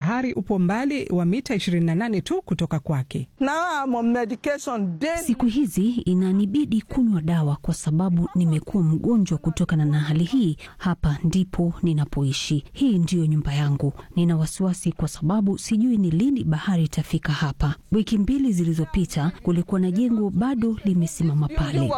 bahari upo mbali wa mita 28 tu kutoka kwake. Siku hizi inanibidi kunywa dawa kwa sababu nimekuwa mgonjwa kutokana na hali hii. Hapa ndipo ninapoishi, hii ndiyo nyumba yangu. Nina wasiwasi kwa sababu sijui ni lini bahari itafika hapa. Wiki mbili zilizopita kulikuwa na jengo bado limesimama pale.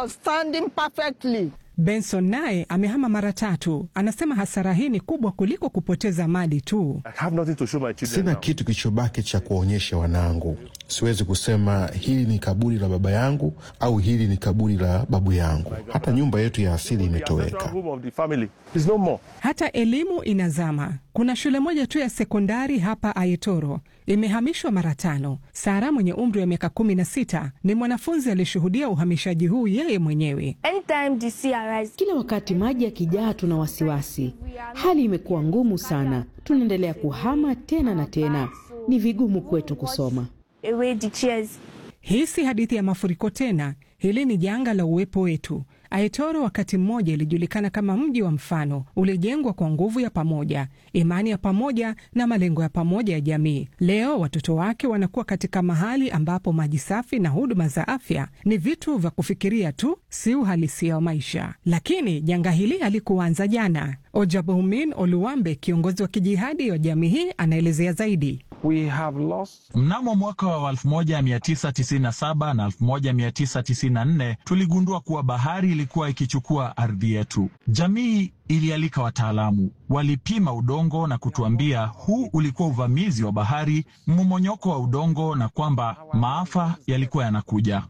Benson naye amehama mara tatu. Anasema hasara hii ni kubwa kuliko kupoteza mali tu. Sina kitu kilichobaki cha kuwaonyesha wanangu. Siwezi kusema hili ni kaburi la baba yangu au hili ni kaburi la babu yangu. Hata nyumba yetu ya asili imetoweka. Hata elimu inazama. Kuna shule moja tu ya sekondari hapa Aitoro imehamishwa mara tano. Sara mwenye umri wa miaka kumi na sita ni mwanafunzi aliyeshuhudia uhamishaji huu yeye mwenyewe. Kila wakati maji yakijaa, tuna wasiwasi. Hali imekuwa ngumu sana, tunaendelea kuhama tena na tena. Ni vigumu kwetu kusoma. Hii si hadithi ya mafuriko tena, hili ni janga la uwepo wetu. Aitoro wakati mmoja ilijulikana kama mji wa mfano, ulijengwa kwa nguvu ya pamoja, imani ya pamoja na malengo ya pamoja ya jamii. Leo watoto wake wanakuwa katika mahali ambapo maji safi na huduma za afya ni vitu vya kufikiria tu, si uhalisia wa maisha. Lakini janga hili halikuanza jana. Ojabohumin Oluwambe, kiongozi wa kijihadi wa jamii hii, anaelezea zaidi. We have lost... Mnamo mwaka wa 1997 na 1994 tuligundua kuwa bahari ilikuwa ikichukua ardhi yetu. Jamii ilialika wataalamu, walipima udongo na kutuambia huu ulikuwa uvamizi wa bahari, mmomonyoko wa udongo, na kwamba maafa yalikuwa yanakuja.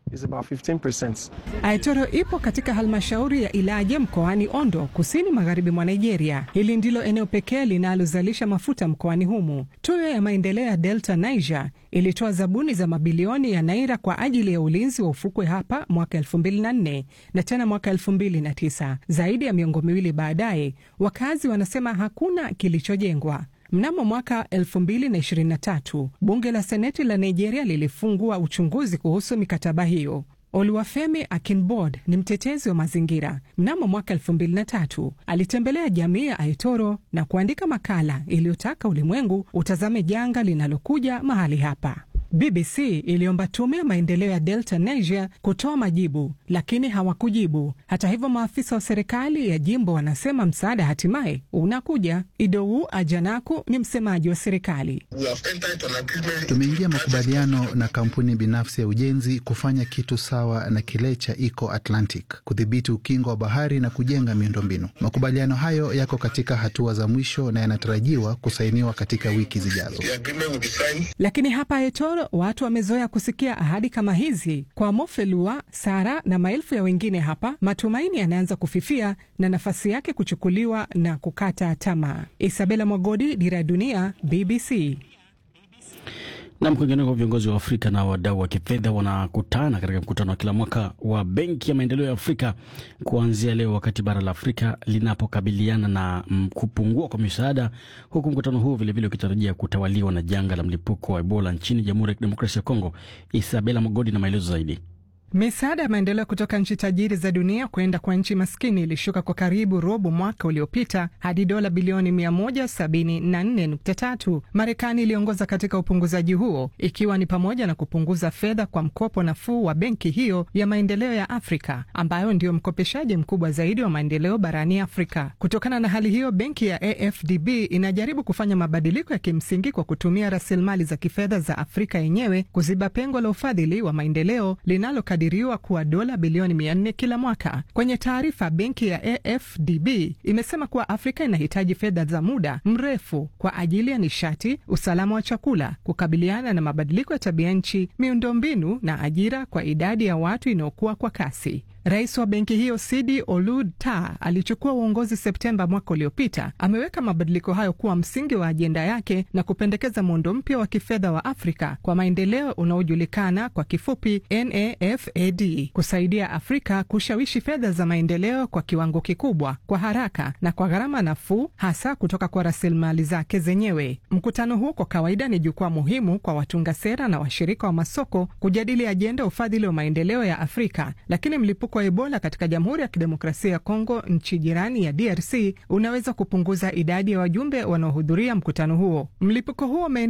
Aitoro ipo katika halmashauri ya Ilaje mkoani Ondo, kusini magharibi mwa Nigeria. Hili ndilo eneo pekee linalozalisha mafuta mkoani humu. Tuyo ya maendeleo ya Delta Niger ilitoa zabuni za mabilioni ya naira kwa ajili ya ulinzi wa ufukwe hapa mwaka 2004 na tena mwaka 2009. Zaidi ya miongo miwili baadaye, wakazi wanasema hakuna kilichojengwa. Mnamo mwaka 2023 bunge la seneti la Nigeria lilifungua uchunguzi kuhusu mikataba hiyo. Oluwafemi Akinbod ni mtetezi wa mazingira. Mnamo mwaka 2003 alitembelea jamii ya Aitoro na kuandika makala iliyotaka ulimwengu utazame janga linalokuja mahali hapa. BBC iliomba tume ya maendeleo ya Delta Niger kutoa majibu, lakini hawakujibu. Hata hivyo, maafisa wa serikali ya jimbo wanasema msaada hatimaye unakuja. Idowu Ajanaku ni msemaji wa serikali. Tumeingia makubaliano na kampuni binafsi ya ujenzi kufanya kitu sawa na kile cha Eco Atlantic, kudhibiti ukingo wa bahari na kujenga miundombinu. Makubaliano hayo yako katika hatua za mwisho na yanatarajiwa kusainiwa katika wiki zijazo. Lakini hapa Aitoro watu wamezoea kusikia ahadi kama hizi. Kwa Mofelua, Sara na maelfu ya wengine hapa, matumaini yanaanza kufifia na nafasi yake kuchukuliwa na kukata tamaa. Isabela Mwagodi, Dira ya Dunia, BBC. Nam, kwingineko, viongozi wa Afrika na wadau wa kifedha wanakutana katika mkutano wa kila mwaka wa Benki ya Maendeleo ya Afrika kuanzia leo, wakati bara la Afrika linapokabiliana na kupungua kwa misaada, huku mkutano huu vilevile ukitarajia kutawaliwa na janga la mlipuko wa Ebola nchini Jamhuri ya Kidemokrasia ya Kongo. Isabela Mogodi na maelezo zaidi. Misaada ya maendeleo kutoka nchi tajiri za dunia kwenda kwa nchi maskini ilishuka kwa karibu robo mwaka uliopita hadi dola bilioni 174.3. Marekani iliongoza katika upunguzaji huo ikiwa ni pamoja na kupunguza fedha kwa mkopo nafuu wa benki hiyo ya maendeleo ya Afrika ambayo ndio mkopeshaji mkubwa zaidi wa maendeleo barani Afrika. Kutokana na hali hiyo, benki ya AFDB inajaribu kufanya mabadiliko ya kimsingi kwa kutumia rasilimali za kifedha za Afrika yenyewe kuziba pengo la ufadhili wa maendeleo linalo diriwa kuwa dola bilioni 400 kila mwaka. Kwenye taarifa, benki ya AFDB imesema kuwa Afrika inahitaji fedha za muda mrefu kwa ajili ya nishati, usalama wa chakula, kukabiliana na mabadiliko ya tabia nchi, miundombinu na ajira kwa idadi ya watu inayokuwa kwa kasi. Rais wa benki hiyo Sidi Olud Ta alichukua uongozi Septemba mwaka uliopita. Ameweka mabadiliko hayo kuwa msingi wa ajenda yake na kupendekeza muundo mpya wa kifedha wa Afrika kwa maendeleo unaojulikana kwa kifupi NAFAD, kusaidia Afrika kushawishi fedha za maendeleo kwa kiwango kikubwa, kwa haraka na kwa gharama nafuu, hasa kutoka kwa rasilimali zake zenyewe. Mkutano huu kwa kawaida ni jukwaa muhimu kwa watunga sera na washirika wa masoko kujadili ajenda ufadhili wa maendeleo ya Afrika, lakini mlipuko wa Ebola katika Jamhuri ya Kidemokrasia ya Kongo, nchi jirani ya DRC, unaweza kupunguza idadi ya wajumbe wanaohudhuria mkutano huo. Mlipuko huo